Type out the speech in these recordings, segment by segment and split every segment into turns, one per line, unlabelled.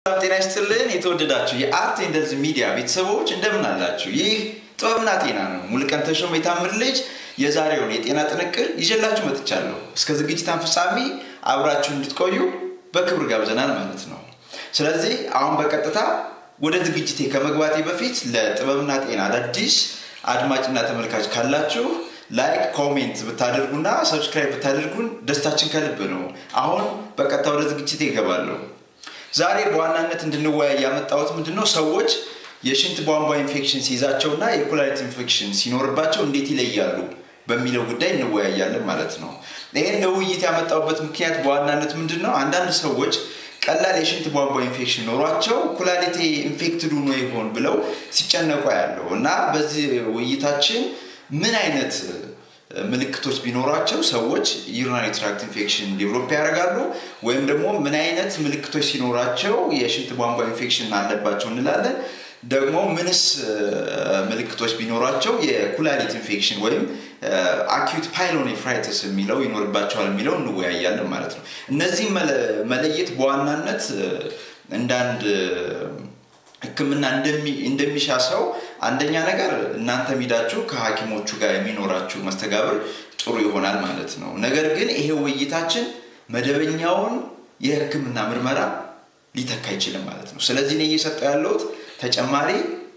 ሰላም ጤና ይስጥልን። የተወደዳችሁ የአርት ኤንደልዝ ሚዲያ ቤተሰቦች እንደምን አላችሁ? ይህ ጥበብና ጤና ነው። ሙሉቀን ተሾመ የታምር ልጅ የዛሬውን የጤና ጥንቅር ይዤላችሁ መጥቻለሁ። እስከ ዝግጅታን ፍጻሜ አብራችሁ እንድትቆዩ በክብር ጋብዘናል ማለት ነው። ስለዚህ አሁን በቀጥታ ወደ ዝግጅቴ ከመግባቴ በፊት ለጥበብና ጤና አዳዲስ አድማጭና ተመልካች ካላችሁ ላይክ ኮሜንት ብታደርጉና ሰብስክራይብ ብታደርጉን ደስታችን ከልብ ነው። አሁን በቀጥታ ወደ ዝግጅቴ ይገባለሁ። ዛሬ በዋናነት እንድንወያይ ያመጣሁት ምንድነው ሰዎች የሽንት ቧንቧ ኢንፌክሽን ሲይዛቸውና የኩላሊት ኢንፌክሽን ሲኖርባቸው እንዴት ይለያሉ በሚለው ጉዳይ እንወያያለን ማለት ነው። ይህን ለውይይት ያመጣሁበት ምክንያት በዋናነት ምንድን ነው? አንዳንድ ሰዎች ቀላል የሽንት ቧንቧ ኢንፌክሽን ኖሯቸው ኩላሊቴ ኢንፌክትድ ሆኖ ይሆን ብለው ሲጨነቁ ያለው እና በዚህ ውይይታችን ምን አይነት ምልክቶች ቢኖሯቸው ሰዎች ዩሪናሪ ትራክት ኢንፌክሽን ዴቨሎፕ ያደርጋሉ ወይም ደግሞ ምን አይነት ምልክቶች ሲኖራቸው የሽንት ቧንቧ ኢንፌክሽን አለባቸው እንላለን። ደግሞ ምንስ ምልክቶች ቢኖራቸው የኩላሊት ኢንፌክሽን ወይም አኪዩት ፓይሎኔፍራይተስ የሚለው ይኖርባቸዋል የሚለው እንወያያለን ማለት ነው። እነዚህ መለየት በዋናነት እንዳንድ ሕክምና እንደሚሻ ሰው አንደኛ ነገር እናንተ ሚዳችሁ ከሐኪሞቹ ጋር የሚኖራችሁ መስተጋብር ጥሩ ይሆናል ማለት ነው። ነገር ግን ይሄ ውይይታችን መደበኛውን የሕክምና ምርመራ ሊተካ አይችልም ማለት ነው። ስለዚህ እኔ እየሰጠው ያለሁት ተጨማሪ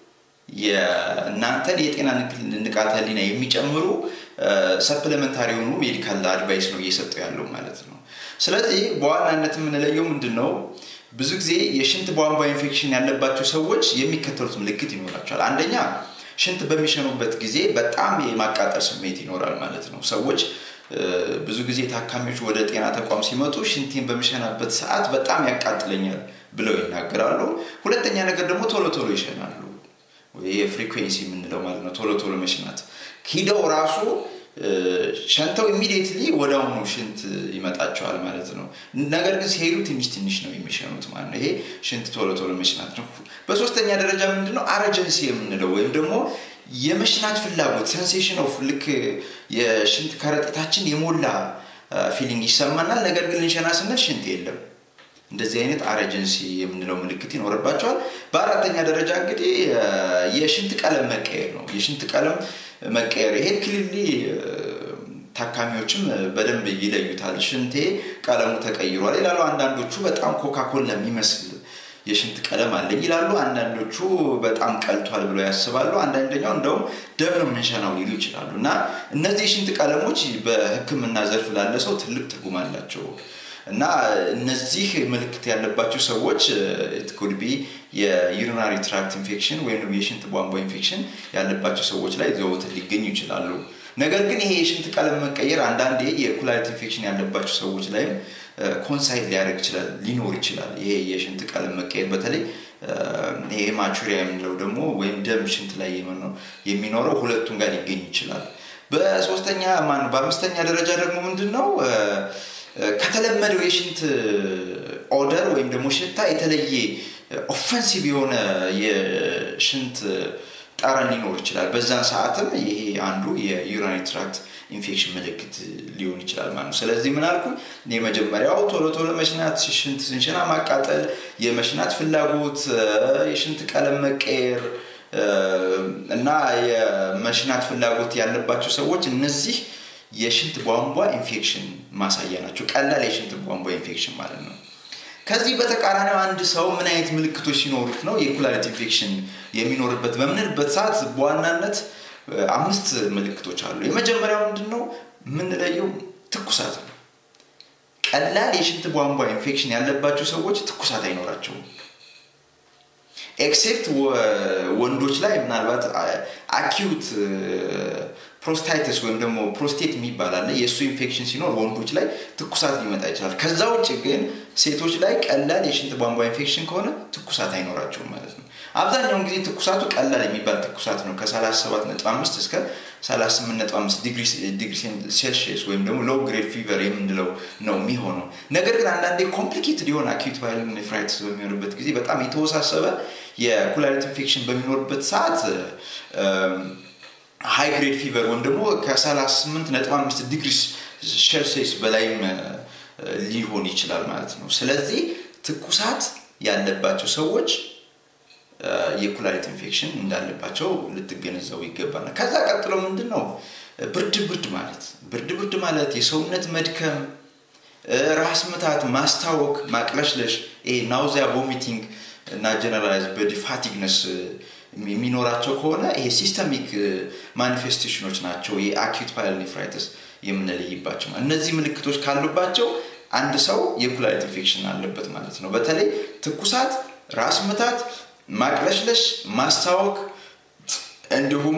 የእናንተን የጤና ንቃተ ህሊና የሚጨምሩ ሰፕሊመንታሪ የሆኑ ሜዲካል አድቫይስ ነው እየሰጠው ያለው ማለት ነው። ስለዚህ በዋናነት የምንለየው ምንድን ነው? ብዙ ጊዜ የሽንት ቧንቧ ኢንፌክሽን ያለባቸው ሰዎች የሚከተሉት ምልክት ይኖራቸዋል። አንደኛ ሽንት በሚሸኑበት ጊዜ በጣም የማቃጠል ስሜት ይኖራል ማለት ነው። ሰዎች ብዙ ጊዜ ታካሚዎች ወደ ጤና ተቋም ሲመጡ ሽንቴን በሚሸናበት ሰዓት በጣም ያቃጥለኛል ብለው ይናገራሉ። ሁለተኛ ነገር ደግሞ ቶሎ ቶሎ ይሸናሉ። የፍሪኩዌንሲ የምንለው ማለት ነው። ቶሎ ቶሎ መሽናት ሂደው ራሱ ሸንተው ኢሚዲየትሊ ወደ አሁኑ ሽንት ይመጣቸዋል ማለት ነው። ነገር ግን ሲሄዱ ትንሽ ትንሽ ነው የሚሸኑት ማለት ነው። ይሄ ሽንት ቶሎ ቶሎ መሽናት ነው። በሶስተኛ ደረጃ ምንድነው አረጀንሲ የምንለው ወይም ደግሞ የመሽናት ፍላጎት ሴንሴሽን ኦፍ ልክ የሽንት ከረጢታችን የሞላ ፊሊንግ ይሰማናል። ነገር ግን ልንሸና ስንል ሽንት የለም። እንደዚህ አይነት አረጀንሲ የምንለው ምልክት ይኖርባቸዋል። በአራተኛ ደረጃ እንግዲህ የሽንት ቀለም መቀየር ነው። የሽንት ቀለም መቀየር ይሄን ክሊሊ ታካሚዎችም በደንብ ይለዩታል። ሽንቴ ቀለሙ ተቀይሯል ይላሉ። አንዳንዶቹ በጣም ኮካኮላ የሚመስል የሽንት ቀለም አለኝ ይላሉ። አንዳንዶቹ በጣም ቀልቷል ብለው ያስባሉ። አንዳንደኛው እንደውም ደም ነው የምንሸናው ሊሉ ይችላሉ። እና እነዚህ የሽንት ቀለሞች በሕክምና ዘርፍ ላለ ሰው ትልቅ ትርጉም አላቸው። እና እነዚህ ምልክት ያለባቸው ሰዎች ኮድቢ የዩሪናሪ ትራክት ኢንፌክሽን ወይም የሽንት ቧንቧ ኢንፌክሽን ያለባቸው ሰዎች ላይ ዘወትር ሊገኙ ይችላሉ። ነገር ግን ይሄ የሽንት ቀለም መቀየር አንዳንዴ የኩላሊት ኢንፌክሽን ያለባቸው ሰዎች ላይም ኮንሳይት ሊያደርግ ይችላል ሊኖር ይችላል። ይሄ የሽንት ቀለም መቀየር በተለይ ይሄ ማቹሪያ የምንለው ደግሞ ወይም ደም ሽንት ላይ የሚኖረው ሁለቱም ጋር ሊገኝ ይችላል። በሶስተኛ ማን በአምስተኛ ደረጃ ደግሞ ምንድን ነው ከተለመደው የሽንት ኦደር ወይም ደግሞ ሽታ የተለየ ኦፈንሲቭ የሆነ የሽንት ጠረን ሊኖር ይችላል። በዛን ሰዓትም ይሄ አንዱ የዩሪናሪ ትራክት ኢንፌክሽን ምልክት ሊሆን ይችላል ማለት ነው። ስለዚህ ምን አልኩ? የመጀመሪያው ቶሎ ቶሎ መሽናት፣ ሽንት ስንሸና ማቃጠል፣ የመሽናት ፍላጎት፣ የሽንት ቀለም መቀየር እና የመሽናት ፍላጎት ያለባቸው ሰዎች እነዚህ የሽንት ቧንቧ ኢንፌክሽን ማሳያ ናቸው። ቀላል የሽንት ቧንቧ ኢንፌክሽን ማለት ነው። ከዚህ በተቃራኒው አንድ ሰው ምን አይነት ምልክቶች ሲኖሩት ነው የኩላሊት ኢንፌክሽን የሚኖርበት በምንልበት ሰዓት በዋናነት አምስት ምልክቶች አሉ። የመጀመሪያው ምንድን ነው የምንለየው? ትኩሳት ነው። ቀላል የሽንት ቧንቧ ኢንፌክሽን ያለባቸው ሰዎች ትኩሳት አይኖራቸውም። ኤክሴፕት ወንዶች ላይ ምናልባት አኪዩት ፕሮስታይተስ ወይም ደግሞ ፕሮስቴት የሚባል አለ። የእሱ ኢንፌክሽን ሲኖር ወንዶች ላይ ትኩሳት ሊመጣ ይችላል። ከዛ ውጭ ግን ሴቶች ላይ ቀላል የሽንት ቧንቧ ኢንፌክሽን ከሆነ ትኩሳት አይኖራቸውም ማለት ነው። አብዛኛውን ጊዜ ትኩሳቱ ቀላል የሚባል ትኩሳት ነው። ከ37.5 እስከ 38.5 ዲግሪ ሴልሺየስ ወይም ደግሞ ሎው ግሬድ ፊቨር የምንለው ነው የሚሆነው። ነገር ግን አንዳንዴ ኮምፕሊኬትድ የሆነ አኪዩት ፓይሎኔፍራይተስ በሚሆንበት ጊዜ በጣም የተወሳሰበ የኩላሊት ኢንፌክሽን በሚኖርበት ሰዓት ሃይ ግሬድ ፊቨር ወይም ደግሞ ከ38.5 ዲግሪ ሴልሲየስ በላይም ሊሆን ይችላል ማለት ነው። ስለዚህ ትኩሳት ያለባቸው ሰዎች የኩላሊት ኢንፌክሽን እንዳለባቸው ልትገነዘቡ ይገባል። ከዛ ቀጥሎ ምንድን ነው ብርድ ብርድ ማለት ብርድ ብርድ ማለት የሰውነት መድከም፣ ራስ ምታት፣ ማስታወክ፣ ማቅለሽለሽ፣ ናውዚያ፣ ቮሚቲንግ እና ጀነራላይዝ ቦዲ ፋቲግነስ የሚኖራቸው ከሆነ ይሄ ሲስተሚክ ማኒፌስቴሽኖች ናቸው። የአኪዩት ፓይሎኔፍራይተስ የምንለይባቸው እነዚህ ምልክቶች ካሉባቸው አንድ ሰው የኩላሊት ኢንፌክሽን አለበት ማለት ነው። በተለይ ትኩሳት፣ ራስ ምታት፣ ማቅለሽለሽ፣ ማስታወክ እንዲሁም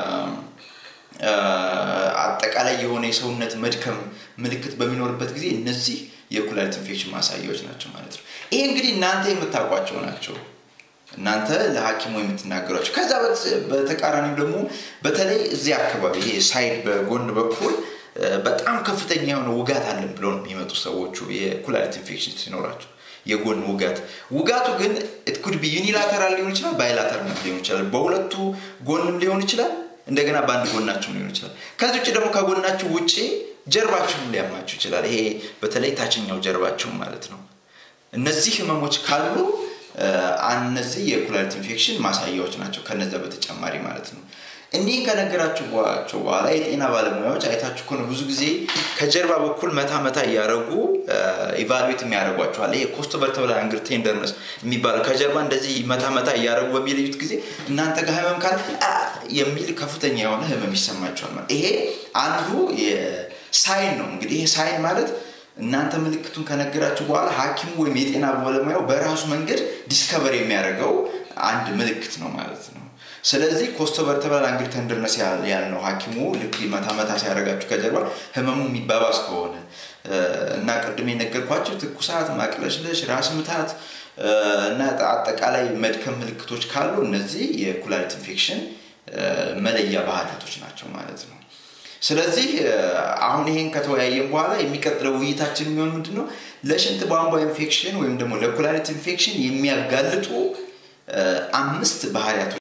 አጠቃላይ የሆነ የሰውነት መድከም ምልክት በሚኖርበት ጊዜ እነዚህ የኩላሊት ኢንፌክሽን ማሳያዎች ናቸው ማለት ነው። ይሄ እንግዲህ እናንተ የምታውቋቸው ናቸው። እናንተ ለሐኪሙ የምትናገሯቸው። ከዛ በተቃራኒው ደግሞ በተለይ እዚህ አካባቢ ይሄ ሳይድ በጎን በኩል በጣም ከፍተኛ የሆነ ውጋት አለን ብለው ነው የሚመጡ ሰዎቹ የኩላሊት ኢንፌክሽን ሲኖራቸው የጎን ውጋት። ውጋቱ ግን ኩድ ቢ ዩኒላተራል ሊሆን ይችላል፣ ባይላተራል ሊሆን ይችላል። በሁለቱ ጎንም ሊሆን ይችላል፣ እንደገና በአንድ ጎናቸው ሊሆን ይችላል። ከዚህ ውጭ ደግሞ ከጎናችሁ ውጭ ጀርባችሁን ሊያማችሁ ይችላል። ይሄ በተለይ ታችኛው ጀርባችሁ ማለት ነው። እነዚህ ህመሞች ካሉ እነዚህ የኩላሊት ኢንፌክሽን ማሳያዎች ናቸው። ከነዛ በተጨማሪ ማለት ነው። እንዲህ ከነገራችኋቸው በኋላ የጤና ባለሙያዎች አይታችሁ ከሆነ ብዙ ጊዜ ከጀርባ በኩል መታ መታ እያደረጉ ኢቫሉዌት የሚያደርጓቸዋል። ይሄ ኮስቶ ቨርተብራል አንግል ቴንደርነስ የሚባለው ከጀርባ እንደዚህ መታ መታ እያደረጉ በሚለዩት ጊዜ እናንተ ጋር ህመም ካለ የሚል ከፍተኛ የሆነ ህመም ይሰማቸዋል። ማለት ይሄ አንዱ ሳይን ነው። እንግዲህ ይሄ ሳይን ማለት እናንተ ምልክቱን ከነገራችሁ በኋላ ሐኪሙ ወይም የጤና ባለሙያው በራሱ መንገድ ዲስከቨር የሚያደርገው አንድ ምልክት ነው ማለት ነው። ስለዚህ ኮስቶ ቨርተብራል አንግል ተንደርነስ ያልነው ሐኪሙ ልክ መታ መታ ሲያደርጋችሁ ከጀርባ ህመሙ የሚባባስ ከሆነ እና ቅድም የነገርኳቸው ትኩሳት፣ ማቅለሽለሽ፣ ራስ ምታት እና አጠቃላይ መድከም ምልክቶች ካሉ እነዚህ የኩላሊት ኢንፌክሽን መለያ ባህሪያቶች ናቸው ማለት ነው። ስለዚህ አሁን ይሄን ከተወያየን በኋላ የሚቀጥለው ውይይታችን የሚሆን ምንድን ነው? ለሽንት ቧንቧ ኢንፌክሽን ወይም ደግሞ ለኩላሊት ኢንፌክሽን የሚያጋልጡ አምስት ባህሪያቶች